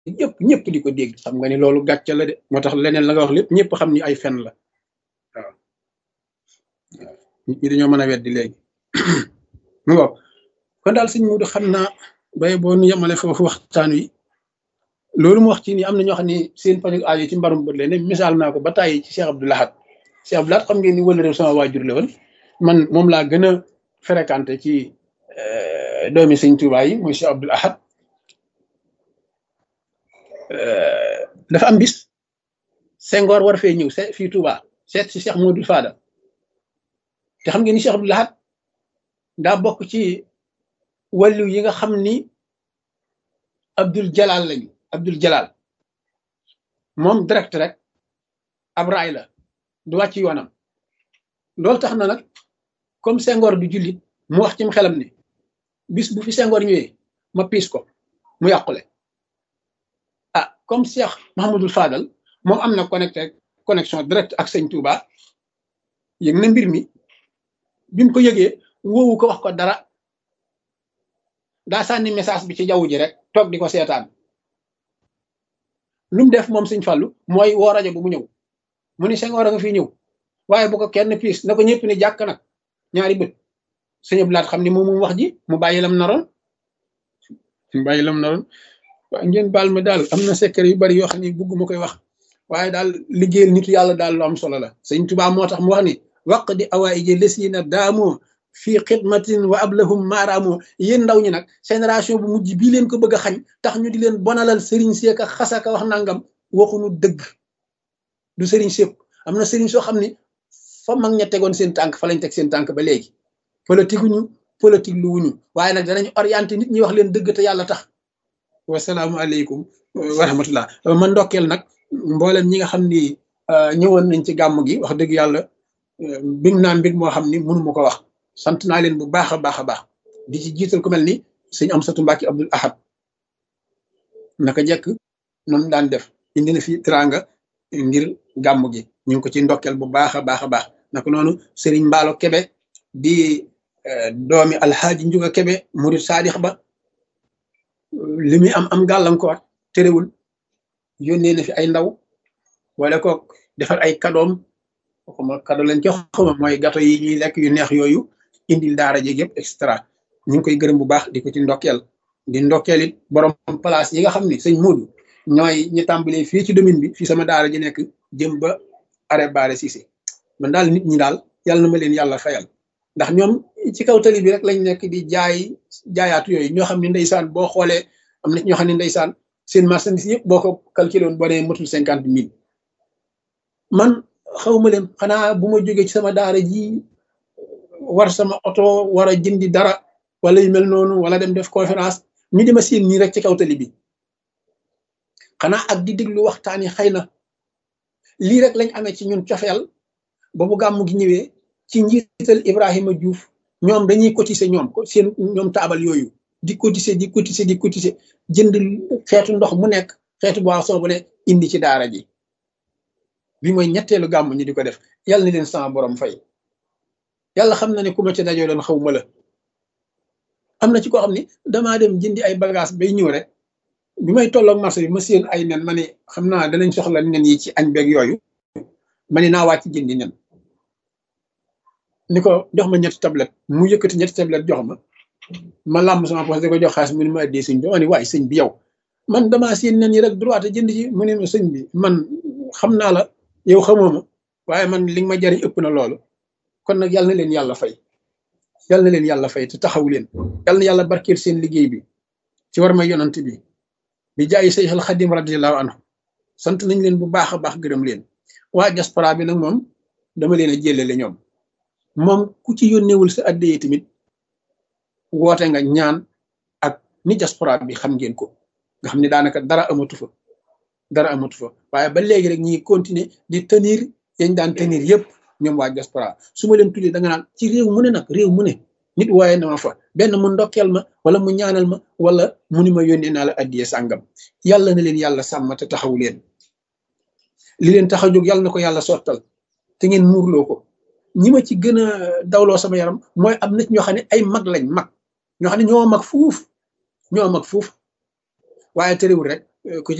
ñëpp ñëpp di ko dégg xam nga ni loolu gàcce la de moo tax leneen la nga wax lépp ñëpp xam ni ay fen la waaw nit ñi dañoo mën a weddi léegi mu ngo kon daal sëñ Mudu xam naa bay boo nu yemale foofu waxtaan wi loolu mu wax ci ni am na ñoo xam ne seen pañu aajo ci mbarum bët leen misaal naa ko ba tàyyi ci Cheikh Abdou Lahad Cheikh Abdou Lahad xam ngeen ni wala réew sama waajur la woon man moom laa gën a fréquenté ci doomi sëñ Tuubaa yi muy Cheikh Abdou Lahad dafa am bis Senghor war fee ñëw se fii Touba seet si Cheikh Modou Fada te xam ngeen ni Cheikh Abdou Lahad daa bokk ci wàllu yi nga xam ni Abdul Jalal lañu Abdul Jalal moom direct rek ab raay la du wàcc yoonam loolu tax na nag comme Senghor du jullit mu wax ci xelam ni bis bu fi Senghor ñëwee ma piis ko mu yàqule ah comme Cheikh Mahamadul Fadal moom am na connecté connexion direct ak sëñ Touba yëg na mbir mi bi mu ko yëgee woowu ko wax ko dara daa sànni message bi ci jaww ji rek toog di ko seetaan lu mu def moom sëñ Fallu mooy woo rajo bu mu ñëw mu ni Senghor a nga fii ñëw waaye bu ko kenn piis na ko ñëpp ni jàkk nag ñaari bët sëñ Abdou Lahad xam ni moom mu wax ji mu bàyyi lam naroon mu bàyyi lam naroon waaye ngeen baal ma daal am na secret yu bari yoo xam ne bugg ma koy wax waaye daal liggéeyal nitu yàlla daal lu am solo la sëñ Tuubaa moo tax mu wax ni waq di awaaiji lesiina daamoo fii xidmatin wa ablahum maaraamoo yéen ndaw ñi nag génération bu mujj bii leen ko bëgg a xañ tax ñu di leen bonalal sëriñ seeka xasaka wax nangam waxuñu dëgg du sëriñ sépp am na sëriñ soo xam ne fa mag ña tegoon seen tànk fa lañ teg seen tànk ba léegi politique wuñu politique lu wuñu waaye nag danañ orienté nit ñi wax leen dëgg te yàlla tax wasalaamualeykum wa rahmatullah ma ndokkeel nag mboolem ñi nga xam ni ñëwoon nañ ci gàmm gi wax dëgg yàlla mbig naa mbig moo xam ni mënu ma ko wax sant naa leen bu baax a baax a baax di ci jiital ku mel ni sëñ Amsatu Mbàkke Abdul Ahad naka jekk noonu daan def indi na fi teraanga ngir gàmm gi ñu ngi ko ci ndokkeel bu baax a baax a baax naka noonu Sëriñ Mbaalo Kebe di doomi alxaaji Njuga Kebe murid saadix ba li muy am am gàllankoor terewul yónnee na fi ay ndaw wala ko defar ay kadoom xuma kado lañ jox xuma mooy gato yi ñuy lekk yu neex yooyu indil daara jeeg yëpp extra ñu ngi koy gërëm bu baax di ko ci ndokkeel di ndokkeel it borom place yi nga xam ni sëñ Moodu ñooy ñi tàmbalee fii ci domaine bi fii sama daara ji nekk jëm ba arrêt baare Cissé man daal nit ñi daal yàlla na ma leen yàlla fayal ndax ñoom ci kaw tali bi rek lañ nekk di jaay jaayaatu yooyu ñoo xam ne ndeysaan boo xoolee am na ñoo xam ne ndeysaan seen marchandise yëpp boo ko calculé woon boo nee matul cinquante mille man xawma leen xanaa bu ma jógee ci sama daara ji war sama oto war a jëndi dara wala yu mel noonu wala dem def conférence ñu di ma seen nii rek ci kaw tali bi xanaa ak di déglu waxtaan yi xëy na lii rek lañ amee ci ñun cofeel ba bu gàmm gi ñëwee ci njiital Ibrahima Diouf ñoom dañuy cotiser ñoom seen ñoom taabal yooyu di cotiser di cotiser di cotiser jënd xeetu ndox mu nekk xeetu boisson bu ne indi ci daara ji bi mooy ñetteelu gàmm ñu di ko def yàlla na leen sama borom fay yàlla xam na ne ku ma ci dajoo doon xaw ma la am na ci koo xam ne damaa dem jëndi ay bagage bay ñëw rek bi may tolloog marché bi ma seen ay nen ma ne xam naa danañ soxla nen yi ci añ beeg yooyu ma ne naa wàcc jëndi nen ni ko jox ma ñetti tablette mu yëkkati ñetti tablette jox ma ma làmb sama poche di ko jox xaalis mu ne ma addee sëñ bi ma ne waaye sëñ bi yow man damaa seen nen yi rek droit jënd ci mu ne ma sëñ bi man xam naa la yow xamoo ma waaye man li nga ma jariñ ëpp na loolu kon nag yàlla na leen yàlla fay yàlla na leen yàlla fay te taxaw leen yàlla na yàlla barkeel seen liggéey bi ci war ma yonant bi bi jaayi Seex al Xadim radiyallahu anhu sant nañ leen bu baax a baax gërëm leen waa diaspora bi nag moom dama leen a jëlale ñoom moom ku ci yónneewul sa addee tamit woote nga ñaan ak ni diaspora bi xam ngeen ko nga xam ne daanaka dara amatu fa dara amatu fa waaye ba léegi rek ñi continuer di tenir yañ daan tenir yëpp ñoom waa diaspora su ma leen tuddee da nga naan ci réew mu ne nag réew mu ne nit waaye na ma fa benn mu ndokkeel ma wala mu ñaanal ma wala mu ni ma yónnee naa la addiyee sàngam yàlla na leen yàlla sàmm te taxaw leen li leen tax a jóg yàlla na ko yàlla sottal te ngeen muurloo ko ñi ma ci gën a dawloo sama yaram mooy am nit ñoo xam ne ay mag lañ mag ñoo xam ne ñoo mag fuuf ñoo mag fuuf waaye terewul rek ku